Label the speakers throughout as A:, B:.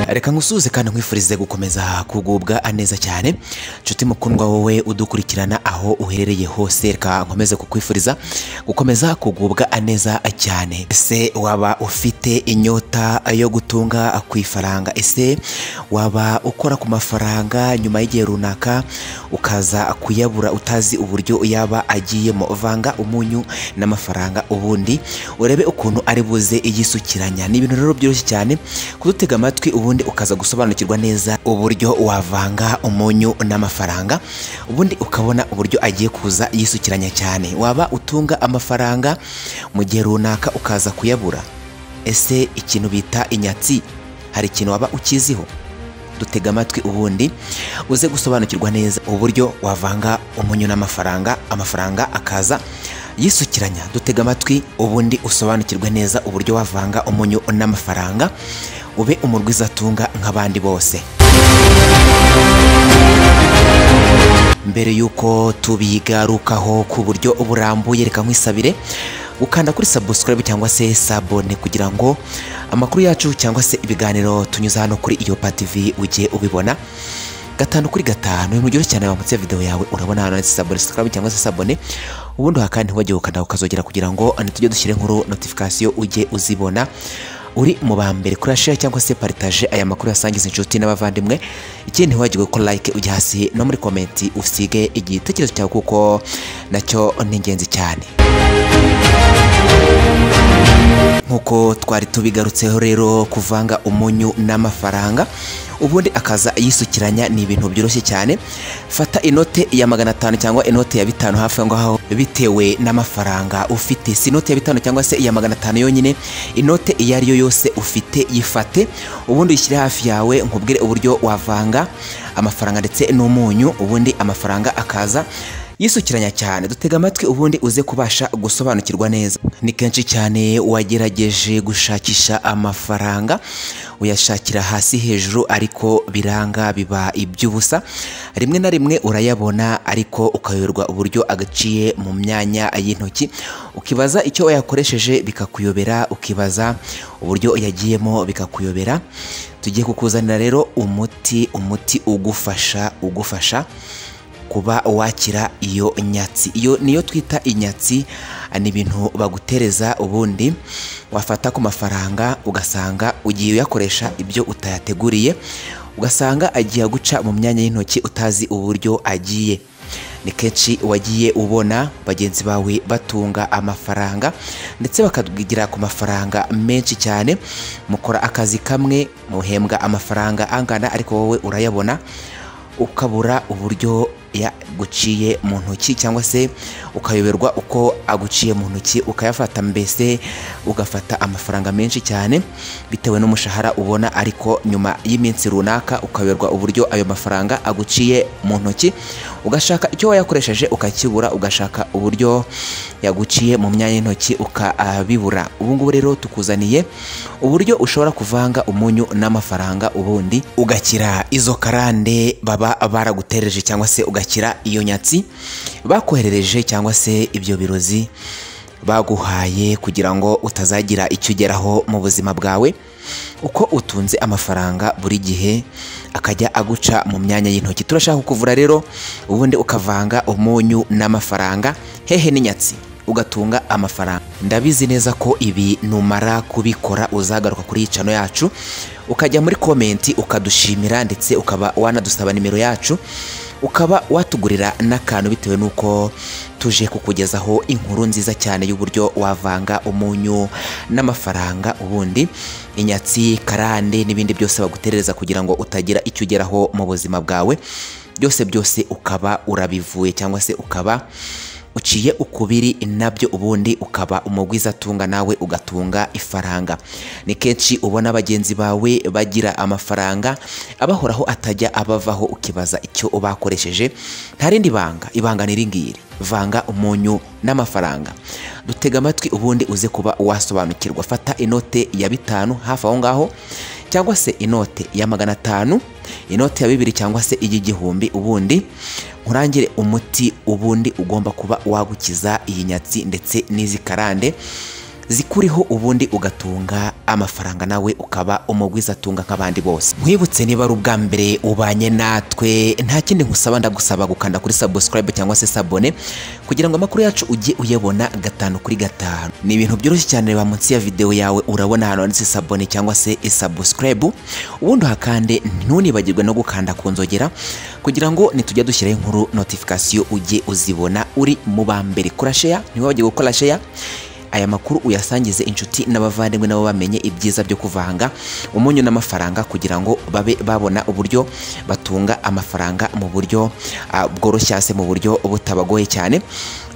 A: reka ngusuhuze kandi nkwifurize gukomeza kugubwa neza cyane nshuti mukundwa wowe udukurikirana aho uherereye hose reka nkomeze kukwifuriza gukomeza kugubwa neza cyane ese waba ufite inyota yo gutunga ku ifaranga ese waba ukora ku mafaranga nyuma y'igihe runaka ukaza kuyabura utazi uburyo yaba agiyemo vanga umunyu n'amafaranga ubundi urebe ukuntu ari buze yisukiranya ni ibintu rero byoroshye cyane kudutega amatwi ubundi ukaza gusobanukirwa neza uburyo wavanga umunyu n'amafaranga ubundi ukabona uburyo agiye kuza yisukiranya cyane waba utunga amafaranga mu gihe runaka ukaza kuyabura ese ikintu bita inyatsi hari ikintu waba ukiziho dutega amatwi ubundi uze gusobanukirwa neza uburyo wavanga umunyu n'amafaranga amafaranga akaza yisukiranya dutega amatwi ubundi usobanukirwe neza uburyo wavanga umunyu n'amafaranga ube umurwizatunga nk'abandi bose mbere y'uko tubigarukaho ku buryo burambuye reka nkwisabire ukanda kuri subscribe cyangwa se sabone kugira ngo amakuru yacu cyangwa se ibiganiro tunyuza hano kuri iyo TV ujye ubibona gatanu kuri gatanu ibintu byoroshye cyane wamutse video yawe urabona hano handitse subscribe cyangwa se sabone ubundi hakandi ntiwajye ukanda ukazogera kugira ngo tujye dushyire inkuru notification ujye uzibona uri mu ba mbere kuri share cyangwa se partage aya makuru yasangiza inshuti n'abavandimwe ikindi ntiwagirwe ko like ujya hasi no muri komenti usige igitekerezo cyawe kuko nacyo ni ingenzi cyane nk'uko twari tubigarutseho rero kuvanga umunyu n'amafaranga ubundi akaza yisukiranya ni ibintu byoroshye cyane fata inote ya magana atanu cyangwa inote ya bitanu hafi aho ngaho bitewe n'amafaranga ufite si inote ya bitanu cyangwa se iya magana atanu yonyine inote iyo ari yo yose ufite yifate ubundi uyishyire hafi yawe nkubwire uburyo wavanga amafaranga ndetse n'umunyu ubundi amafaranga akaza yisukiranya cyane dutega amatwi ubundi uze kubasha gusobanukirwa neza ni kenshi cyane wagerageje gushakisha amafaranga uyashakira hasi hejuru ariko biranga biba iby'ubusa rimwe na rimwe urayabona ariko ukayoberwa uburyo agaciye mu myanya y'intoki ukibaza icyo wayakoresheje bikakuyobera ukibaza uburyo yagiyemo bikakuyobera tugiye kukuzanira rero umuti umuti ugufasha ugufasha kuba wakira iyo nyatsi iyo niyo twita inyatsi ni ibintu bagutereza ubundi wafata ku mafaranga ugasanga ugiye uyakoresha ibyo utayateguriye ugasanga agiye aguca mu myanya y'intoki utazi uburyo agiye ni kenshi wagiye ubona bagenzi bawe batunga amafaranga ndetse bakabwigira ku mafaranga menshi cyane mukora akazi kamwe muhembwa amafaranga angana ariko wowe urayabona ukabura uburyo yaguciye mu ntoki cyangwa se ukayoberwa uko aguciye mu ntoki ukayafata mbese ugafata amafaranga menshi cyane bitewe n'umushahara ubona ariko nyuma y'iminsi runaka ukayoberwa uburyo ayo mafaranga aguciye mu ntoki ugashaka icyo wayakoresheje ukakibura ugashaka uburyo yaguciye mu myanya y'intoki ukabibura ubu ngubu rero tukuzaniye uburyo ushobora kuvanga umunyu n'amafaranga ubundi ugakira izo karande baba baragutereje cyangwa se ugakira gukira iyo nyatsi bakoherereje cyangwa se ibyo birozi baguhaye kugira ngo utazagira icyo ugeraho mu buzima bwawe uko utunze amafaranga buri gihe akajya aguca mu myanya y'intoki turashaka kukuvura rero ubundi ukavanga umunyu n'amafaranga hehe n'inyatsi ugatunga amafaranga ndabizi neza ko ibi numara kubikora uzagaruka kuri iyi cano yacu ukajya muri komenti ukadushimira ndetse ukaba wanadusaba nimero yacu ukaba watugurira n'akantu bitewe n'uko tuje kukugezaho inkuru nziza cyane y'uburyo wavanga umunyu n'amafaranga ubundi inyatsi karande n'ibindi byose baguterereza kugira ngo utagira icyo ugeraho mu buzima bwawe byose byose ukaba urabivuye cyangwa se ukaba uciye ukubiri nabyo ubundi ukaba umugwizatunga nawe ugatunga ifaranga ni kenshi ubona bagenzi bawe bagira amafaranga abahoraho atajya abavaho ukibaza icyo bakoresheje nta rindi banga ibanga ni iringiri vanga umunyu n'amafaranga dutega amatwi ubundi uze kuba wasobanukirwa fata inote ya bitanu hafi aho ngaho cyangwa se inote ya magana atanu inote ya bibiri cyangwa se iy'igihumbi ubundi nkurangire umuti ubundi ugomba kuba wagukiza iyi nyatsi ndetse n'izi karande zikuriho ubundi ugatunga amafaranga nawe ukaba umugwizatunga nk'abandi bose nkwibutse niba ari ubwa mbere ubanye natwe nta kindi nkusaba ndagusaba gukanda kuri subscribe cyangwa se sabone kugira ngo amakuru yacu ujye uyabona gatanu kuri gatanu ni ibintu byoroshye cyane reba munsi ya videwo yawe urabona ahantu handitse sabone cyangwa se subscribe ubundi uhakande ntunibagirwe no gukanda ku nzogera kugira ngo nitujya dushyiraho inkuru notification ujye uzibona uri mu ba mbere kora share ntiwibagirwe gukora share aya makuru uyasangize inshuti n'abavandimwe nabo bamenye ibyiza byo kuvanga umunyu n'amafaranga kugira ngo babe babona uburyo batunga amafaranga mu buryo ah, bworoshye se mu buryo butabagoye cyane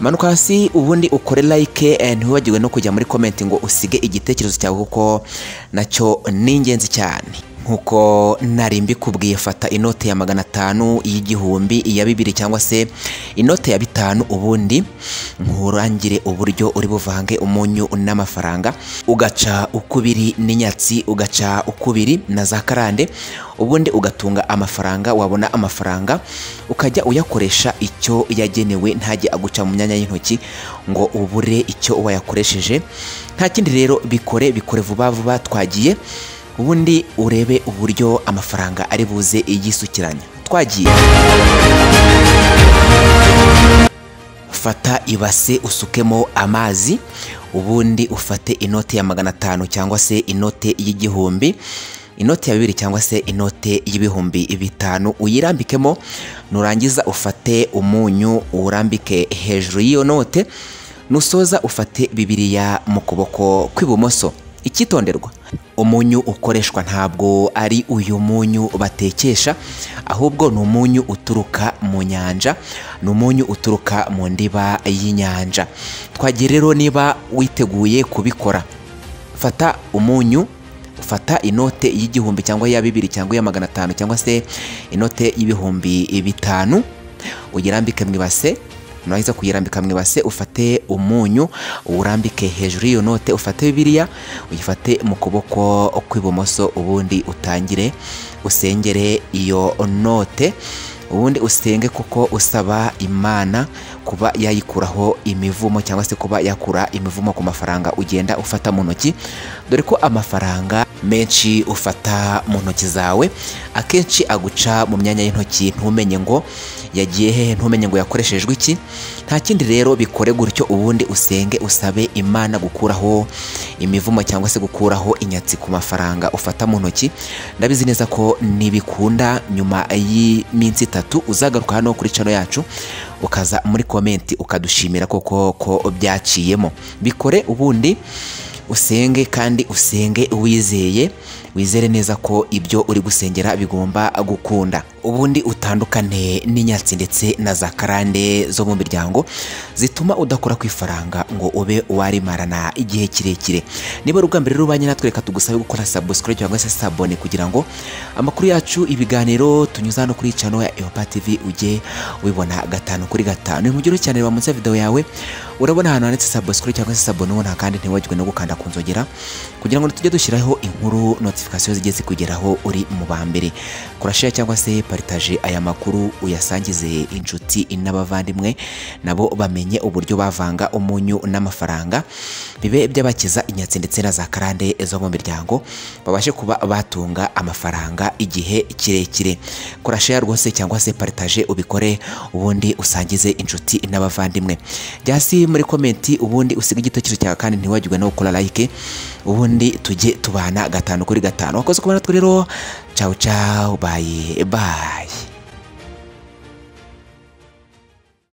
A: manuka hasi ubundi ukore like eh, ntiwibagirwe no kujya muri comment ngo usige igitekerezo cyawe kuko nacyo ni ingenzi cyane nk'uko nari mbikubwiye fata inote ya magana atanu y'igihumbi iya bibiri cyangwa se inote ya bitanu ubundi nkurangire uburyo uri buvange umunyu n'amafaranga ugaca ukubiri n'inyatsi ugaca ukubiri na za karande ubundi ugatunga amafaranga wabona amafaranga ukajya uyakoresha icyo yagenewe ntajye aguca mu myanya y'intoki ngo ubure icyo wayakoresheje nta kindi rero bikore bikore vuba vuba twagiye ubundi urebe uburyo amafaranga ari buze yisukiranya twagiye fata ibase usukemo amazi ubundi ufate inote ya magana atanu cyangwa se inote y'igihumbi inote ya bibiri cyangwa se inote y'ibihumbi bitanu uyirambikemo nurangiza ufate umunyu urambike hejuru y'iyo note nusoza ufate bibiriya mu kuboko kw'ibumoso icyitonderwa umunyu ukoreshwa ntabwo ari uyu munyu batekesha ahubwo ni umunyu uturuka mu nyanja ni umunyu uturuka mu ndiba y'inyanja twagiye rero niba witeguye kubikora fata umunyu ufata inote y'igihumbi cyangwa iya bibiri cyangwa iya magana atanu cyangwa se inote y'ibihumbi bitanu uyirambike mu ibase nurangiza kuyirambika mu ibase ufate umunyu urambike hejuru y'iyo note ufate bibiliya uyifate mu kuboko kw'ibumoso ubundi utangire usengere iyo note ubundi usenge kuko usaba imana kuba yayikuraho imivumo cyangwa se kuba yakura imivumo ku mafaranga ugenda ufata mu ntoki dore ko amafaranga menshi ufata mu ntoki zawe akenshi aguca mu myanya y'intoki ntumenye ngo yagiye hehe ntumenye ngo yakoreshejwe iki nta kindi rero bikore gutyo ubundi usenge usabe imana gukuraho imivumo cyangwa se gukuraho inyatsi ku mafaranga ufata mu ntoki ndabizi neza ko nibikunda nyuma y'iminsi itatu uzagaruka hano kuri cano yacu ukaza muri komenti ukadushimira koko ko byaciyemo bikore ubundi usenge kandi usenge wizeye wizere neza ko ibyo uri gusengera bigomba gukunda ubundi utandukane n'inyatsi ndetse na za karande zo mu miryango zituma udakora ku ifaranga ngo ube warimarana igihe kirekire niba ari ubwa mbere rubanye natwe reka tugusabe gukora subscribe cyangwa se sabone kugira ngo amakuru yacu ibiganiro tunyuza hano kuri channel ya Eopa TV ujye ubibona gatanu kuri gatanu ni mugiro cyane reba munsi ya video yawe urabona ahantu handitse subscribe cyangwa se sabone ubona kandi ntiwagirwe no gukanda ku nzogera kugira ngo tujye dushyiraho inkuru notification zijye zikugeraho uri mu ba mbere kora share cyangwa se partage aya makuru uyasangize inshuti n'abavandimwe nabo bamenye uburyo bavanga umunyu n'amafaranga bibe by'abakiza inyatsi ndetse na za karande zo mu miryango babashe kuba batunga amafaranga igihe kirekire kora share rwose cyangwa se partage ubikore ubundi usangize inshuti n'abavandimwe byasi muri komenti ubundi usiga igitekerezo cyawe kandi ntiwagirwe no gukora like ubundi tujye tubana gatanu kuri gatanu wakoze kubona natwe rero cawu cawu bayi bayi